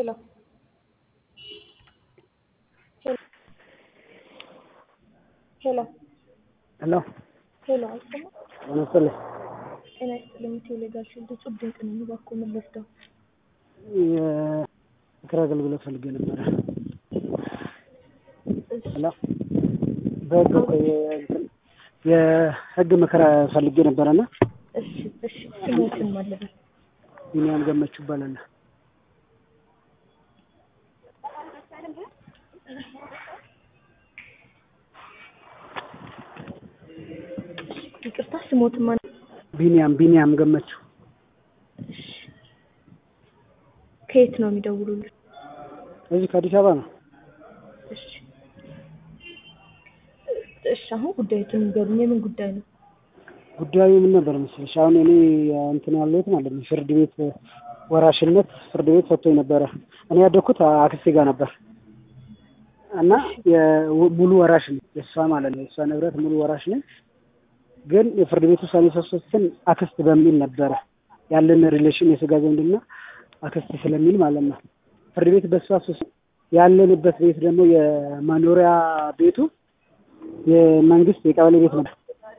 Hello. ሄሎ ሄሎ ሄሎ፣ አይሰማም? ለምሳሌ ጤና ይስጥልኝ። ቴሌጋሽ እጹብ ድንቅ ነኝ። እባክዎ ምን ልርዳው? የምክር አገልግሎት ፈልጌ ነበረ። እሺ፣ ሄሎ በህግ እኮ የእንትን የህግ ምክር ፈልጌ ነበረና እሺ፣ እሺ። ስሞትን ማለበት ቢኒያም ገመቹ ይባላል። ይቅርታ፣ ስሞትን ማን? ቢኒያም ቢኒያም ገመቹ እሺ። ከየት ነው የሚደውሉልን? እዚህ ከአዲስ አበባ ነው። እሺ፣ እሺ። አሁን ጉዳዩን ንገሩኝ። የምን ጉዳይ ነው? ጉዳዩ ምን ነበር መሰለሽ? አሁን እኔ እንትን ያለሁት ማለት ነው ፍርድ ቤት ወራሽነት ፍርድ ቤት ሰጥቶኝ ነበረ። እኔ ያደግኩት አክስቴ ጋር ነበር እና ሙሉ ወራሽ ነኝ የእሷ ማለት ነው የእሷ ንብረት ሙሉ ወራሽ ነኝ። ግን የፍርድ ቤት ውሳኔ ሶስትን አክስት በሚል ነበረ ያለን ሪሌሽን የስጋ ዝምድና አክስት ስለሚል ማለት ነው። ፍርድ ቤት በሷ ሶስት ያለንበት ቤት ደግሞ የመኖሪያ ቤቱ የመንግስት የቀበሌ ቤት ነበር።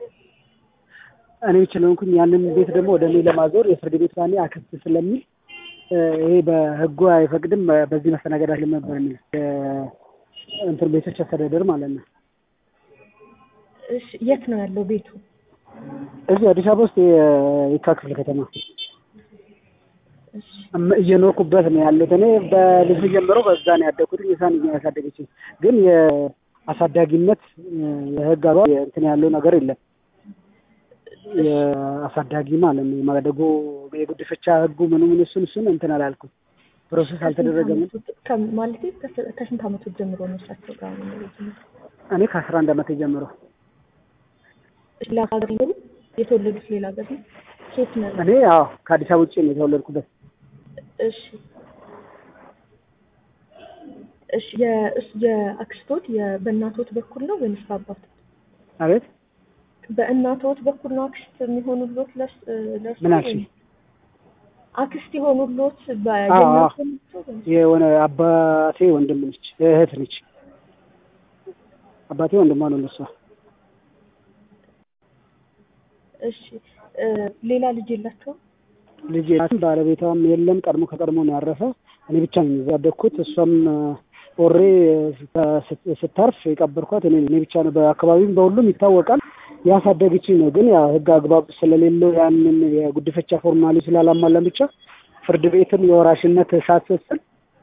እኔ ስለሆንኩኝ ያንን ቤት ደግሞ ወደ እኔ ለማዞር የፍርድ ቤት ውሳኔ አክስት ስለሚል ይሄ በህጉ አይፈቅድም፣ በዚህ መስተናገድ አለ ነበር የሚል እንትን ቤቶች አስተዳደር ማለት ነው። እሺ፣ የት ነው ያለው ቤቱ? እዚህ አዲስ አበባ ውስጥ የካ ክፍለ ከተማ እሺ፣ እየኖርኩበት ነው ያለሁት። እኔ በልጅ ጀምሮ በዛ ነው ያደግኩት። የሳን ያሳደገችኝ ግን የአሳዳጊነት የህግ አግባብ እንትን ያለው ነገር የለም። የአሳዳጊ ማለት ነው የማደጎ የጉድፈቻ ህጉ ምኑ ምን እሱን እሱን እንትን አላልኩም። ፕሮሰስ አልተደረገም። ማለት ከስንት አመቱ ጀምሮ ነው እሳቸው ጋር ነው የሚኖሩት? እኔ ከአስራ አንድ አመት ጀምሮ ሌላ ሀገር ነው የተወለዱት? ሌላ ሀገር ነው? ኬት ነው? እኔ አዎ ከአዲስ አበባ ውጭ ነው የተወለድኩበት። እሺ እሺ። የአክስቶት በእናቶት በኩል ነው ወይንስ በአባቶት? አቤት በእናቶት በኩል ነው አክስት የሚሆኑሎት? ለስ ለስ ምን አልሽኝ? አክስት የሆኑሎት አዎ አዎ። የሆነ አባቴ ወንድም ነች እህት ነች። አባቴ ወንድሟ ነው ለሷ። እሺ ሌላ ልጅ የላቸውም? ልጅ የላትም፣ ባለቤቷም የለም። ቀድሞ ከቀድሞ ነው ያረፈ። እኔ ብቻ ነኝ እዛ ያደግኩት። እሷም ኦሬ ስታርፍ የቀበርኳት እኔ እኔ ብቻ ነው። በአካባቢም በሁሉም ይታወቃል። ያሳደገችኝ ነው። ግን ያው ህግ አግባብ ስለሌለው ያንን የጉድፈቻ ፎርማሊ ስላላሟላን ብቻ ፍርድ ቤትን የወራሽነት ሳትወስን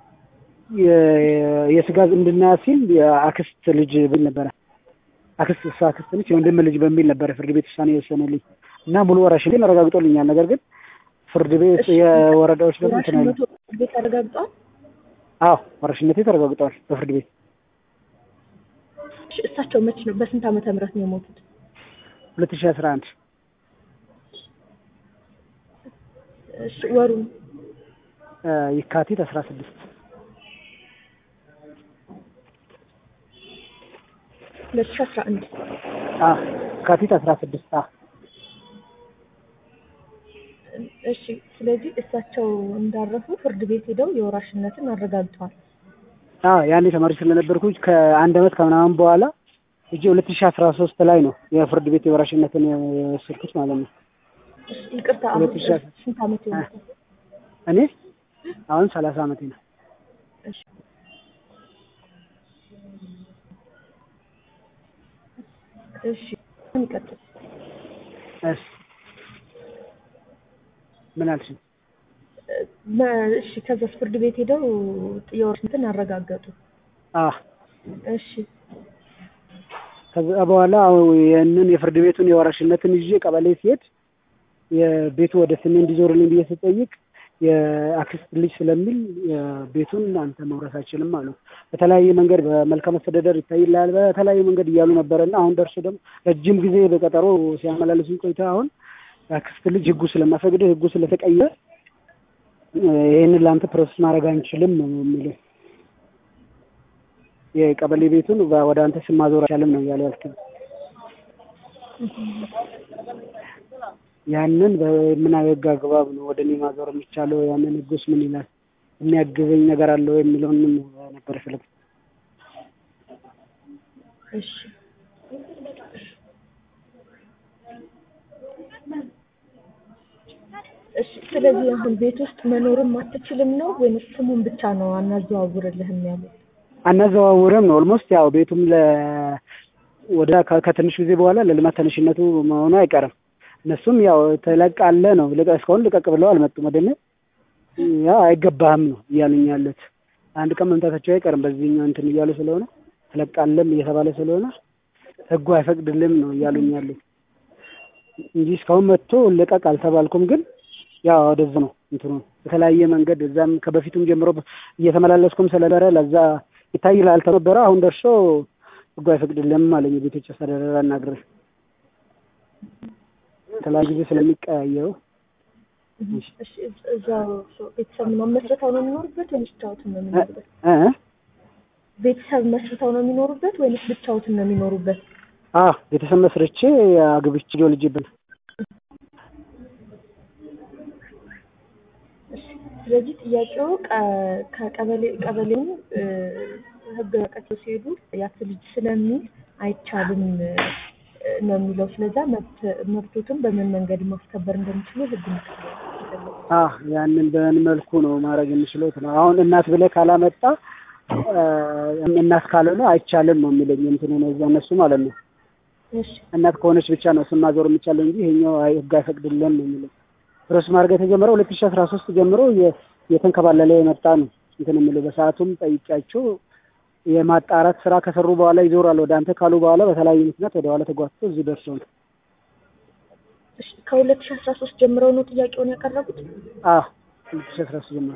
የስጋ ዝምድና ሲል የአክስት ልጅ ብል ነበረ። አክስት እሷ አክስት ነች የወንድም ልጅ በሚል ነበረ ፍርድ ቤት ውሳኔ የወሰነልኝ እና ሙሉ ወራሽነቴን አረጋግጦልኛል። ነገር ግን ፍርድ ቤት የወረዳዎች ደግሞ እንትን አይሉ ቤት አረጋግጧል። አዎ ወራሽነቴ ተረጋግጧል በፍርድ ቤት። እሺ እሳቸው መች ነው በስንት ዓመተ ምህረት ነው የሞቱት? ሁለት ሺህ አስራ አንድ እሺ ወሩን የካቲት አስራ ስድስት ሁለት ሺህ አስራ አንድ የካቲት አስራ ስድስት እሺ ስለዚህ እሳቸው እንዳረፉ ፍርድ ቤት ሄደው የወራሽነትን አረጋግጠዋል። አዎ ያኔ ተማሪ ስለነበርኩ ከአንድ አመት ከምናምን በኋላ እጅ ሁለት ሺህ አስራ ሶስት ላይ ነው የፍርድ ቤት የወራሽነትን የወሰድኩት ማለት ነው። እሺ ይቅርታ አሁን ሁለት ሺህ ስንት ዓመት ይሆናል? እኔ አሁን ሰላሳ አመቴ ነው። እሺ እሺ ምን ይቀጥል? እሺ ምን አልሽኝ? እሺ ከዛስ ፍርድ ቤት ሄደው የወራሽነትን አረጋገጡ። አዎ እሺ ከዛ በኋላ ያንን የፍርድ ቤቱን የወራሽነትን ይዤ ቀበሌ ሲሄድ የቤቱ ወደ ስሜ እንዲዞርልኝ ብዬ ስጠይቅ የአክስት ልጅ ስለሚል ቤቱን አንተ መውረስ አይችልም አሉ። በተለያየ መንገድ በመልካም አስተዳደር ይታይልሃል በተለያየ መንገድ እያሉ ነበረና አሁን ደርሶ ደግሞ ረጅም ጊዜ በቀጠሮ ሲያመላለሱኝ ቆይታ አሁን የአክስት ልጅ ህጉ ስለማይፈቅድ ህጉ ስለተቀየረ ይህንን ለአንተ ፕሮሰስ ማድረግ አንችልም ነው የሚለው። የቀበሌ ቤቱን ወደ አንተ ስም ማዞር አይቻልም ነው እያሉ ያልኩት። ያንን በምን ህግ አግባብ ነው ወደ እኔ ማዞር የሚቻለው? ያንን ህጉስ ምን ይላል? የሚያግዘኝ ነገር አለው የሚለውን ነበር የፈለጉት። እሺ እሺ። ስለዚህ አሁን ቤት ውስጥ መኖርም አትችልም ነው ወይንስ ስሙን ብቻ ነው አናዘዋውርልህም ያሉት? አናዘዋውርም ነው ኦልሞስት ያው ቤቱም ለ ወደ ከ- ከትንሽ ጊዜ በኋላ ለልማት ተነሽነቱ መሆኑ አይቀርም። እነሱም ያው ትለቃለህ ነው ልቀ- እስካሁን ልቀቅ ብለው አልመጡም ወደ እኔ ያው አይገባህም ነው እያሉኝ ያሉት። አንድ ቀን መምጣታቸው አይቀርም በዚህኛው እንትን እያሉ ስለሆነ ትለቃለም እየተባለ ስለሆነ ህጉ አይፈቅድልም ነው እያሉኝ ያሉት እንጂ እስካሁን መጥቶ ልቀቅ አልተባልኩም። ግን ያው ወደዚህ ነው እንትኑ በተለያየ መንገድ እዛም ከበፊቱም ጀምሮ እየተመላለስኩም ስለነበረ ለዛ ይታይ ላልተነበረ አሁን ደርሶ ህጉ አይፈቅድልም አለኝ። የቤቶች አስተዳደር አናግሬ የተለያዩ ጊዜ ስለሚቀያየሩ እሺ እዛ- እዛው ሰው ቤተሰብ ምናምን መስርተው ነው የሚኖሩበት ወይንስ ብቻዎትን ነው የሚኖሩበት? እ ቤተሰብ መስርተው ነው የሚኖሩበት ወይንስ ብቻዎትን ነው የሚኖሩበት? አ ቤተሰብ መስርቼ አግብቼ ልጅብን እሺ ስለዚህ ጥያቄው ቀ- ከቀበሌ ቀበሌውን እ፣ ህግ ወረቀት ሲሄዱ ያት ልጅ ስለሚል አይቻልም እ፣ ነው የሚለው። ስለዛ መብት መብቶትን በምን መንገድ ማስከበር እንደሚችሉ ህግ ምክር አ ያንን በምን መልኩ ነው ማድረግ የምችለው? ነው አሁን እናት ብለህ ካላመጣ እ፣ እናት ካልሆነ አይቻልም ነው የሚለኝ እንትኑ ነው እዛ እነሱ ማለት ነው። እሺ እናት ከሆነች ብቻ ነው ስም ማዞር የሚቻለው እንጂ ይሄኛው አይ ህግ አይፈቅድልን ነው የሚለው። ፕሮሰስ ማድረግ የተጀመረው ሁለት ሺህ አስራ ሶስት ጀምሮ የ- የተንከባለለ የመጣ ነው እንትን የሚለው በሰዓቱም ጠይቂያቸው የማጣራት ስራ ከሰሩ በኋላ ይዞራል ወደ አንተ ካሉ በኋላ በተለያዩ ምክንያት ወደ ኋላ ተጓትቶ እዚህ ደርሰው ነው። እሺ ከሁለት ሺህ አስራ ሶስት ጀምረው ነው ጥያቄውን ያቀረቡት? አ ሁለት ሺህ አስራ ሶስት ጀምሮ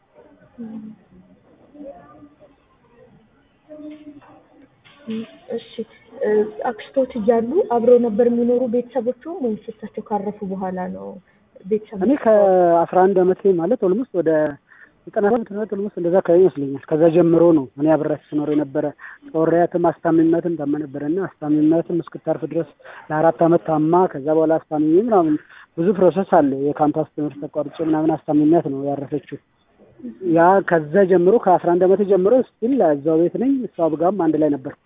እሺ እ፣ አክስቶት እያሉ አብረው ነበር የሚኖሩ ቤተሰቦቹም ወይስ እሳቸው ካረፉ በኋላ ነው ቤተሰብ እኔ ከአስራ አንድ አመት ማለት ኦልሞስት ወደ ዘጠና ሰባት ዓመት ኦልሞስት እንደዛ አካባቢ ይመስለኛል። ከዛ ጀምሮ ነው እኔ አብሬያት ስኖር የነበረ። ጦሪያትም አስታሚነትም ታማ ነበረና አስታሚነትም እስክታርፍ ድረስ ለአራት አመት ታማ ከዛ በኋላ አስታሚኝ ምናምን ብዙ ፕሮሰስ አለ። የካምፓስ ትምህርት ተቋርጬ ምናምን አስታሚነት ነው ያረፈችው። ያ ከዛ ጀምሮ ከአስራ አንድ አመት ጀምሮ ስቲል እዛው ቤት ነኝ። እሷ ጋርም አንድ ላይ ነበር።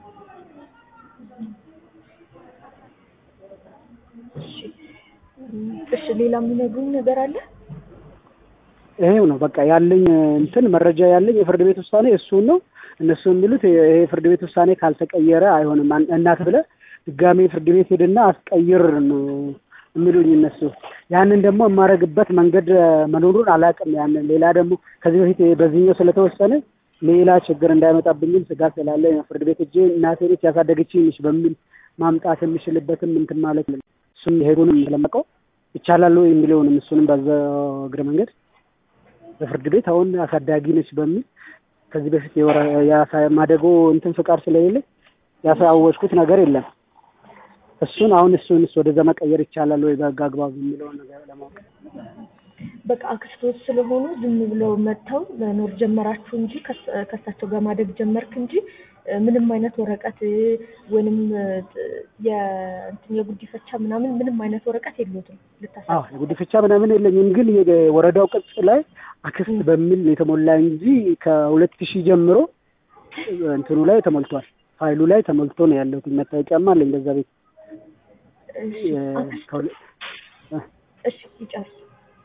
እሺ እሺ ሌላ የሚነግሩኝ ነገር አለ? ይሄው ነው በቃ ያለኝ እንትን መረጃ ያለኝ የፍርድ ቤት ውሳኔ እሱን ነው። እነሱ የሚሉት ይሄ የፍርድ ቤት ውሳኔ ካልተቀየረ አይሆንም፣ አን- እናት ብለህ ድጋሜ ፍርድ ቤት ሄድና አስቀይር ነው የሚሉኝ እነሱ። ያንን ደግሞ የማደርግበት መንገድ እ፣ መኖሩን አላውቅም። ያንን ሌላ ደግሞ ከዚህ በፊት በዚህኛው ስለተወሰነ ሌላ ችግር እንዳይመጣብኝም ስጋት ስላለ ፍርድ ቤት እጄ እናቴ ቤት ያሳደገችኝ ነች በሚል ማምጣት የምችልበትም እንትን ማለት ነው። እሱም ሄዱንም ስለማውቀው ይቻላሉ የሚለውንም እሱንም በዛ እግረ መንገድ በፍርድ ቤት አሁን አሳዳጊ ነች በሚል ከዚህ በፊት የወረ- የአሳ- ማደጎ እንትን ፍቃድ ስለሌለ ያሳወጅኩት ነገር የለም። እሱን አሁን እሱንስ ወደዛ መቀየር ይቻላል ወይ በህግ አግባብ የሚለውን ነገር ለማወቅ በቃ አክስቶት ስለሆኑ ዝም ብለው መጥተው መኖር ጀመራችሁ እንጂ ከስ- ከእሳቸው ጋር ማደግ ጀመርክ እንጂ እ፣ ምንም አይነት ወረቀት እ፣ ወይንም እ፣ የእንትን የጉዲፈቻ ምናምን ምንም አይነት ወረቀት የለዎትም ልታሳ አዎ የጉዲፈቻ ምናምን የለኝም፣ ግን የወረዳው ቅጽ ላይ አክስት በሚል ነው የተሞላ እንጂ ከሁለት ሺህ ጀምሮ እንትኑ ላይ ተሞልቷል። ፋይሉ ላይ ተሞልቶ ነው ያለው። መታወቂያም አለኝ በዛ ቤት እሺ የ- አክስቶ- ከሁለ- እሺ ይጨርስ።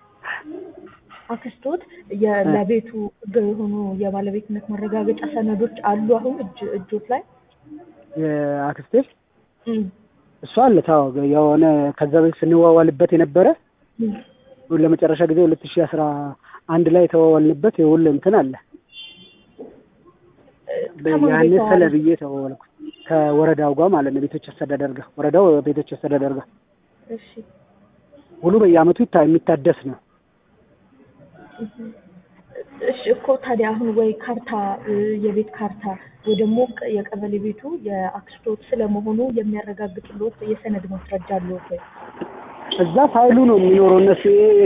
አክስቶት የ- ለቤቱ ህጋዊ የሆኑ የባለቤትነት ማረጋገጫ ሰነዶች አሉ አሁን እጅ እጆት ላይ የአክስቴ እም፣ እሷ አለ ታው የሆነ ከዛ በፊት ስንዋዋልበት የነበረ እም። ለመጨረሻ ጊዜ ሁለት ሺህ አስራ አንድ ላይ የተዋዋልንበት የውል እንትን አለ። ከማን ያኔ ቤት ስለ ዋሉ? ብዬ ተዋዋልኩ ከወረዳው ጋር ማለት ነው። ቤቶች አስተዳደር ጋር ወረዳው ቤቶች አስተዳደር ጋር እሺ ውሉ በየአመቱ ይታ- የሚታደስ ነው። እሺ እኮ ታዲያ አሁን ወይ ካርታ እ፣ የቤት ካርታ ወይ ደግሞ ቅ- የቀበሌ ቤቱ የአክስቶት ስለመሆኑ የሚያረጋግጥልዎት የሰነድ ማስረጃ አለዎት ወይ? እዛ ፋይሉ ነው የሚኖረው። እነሱ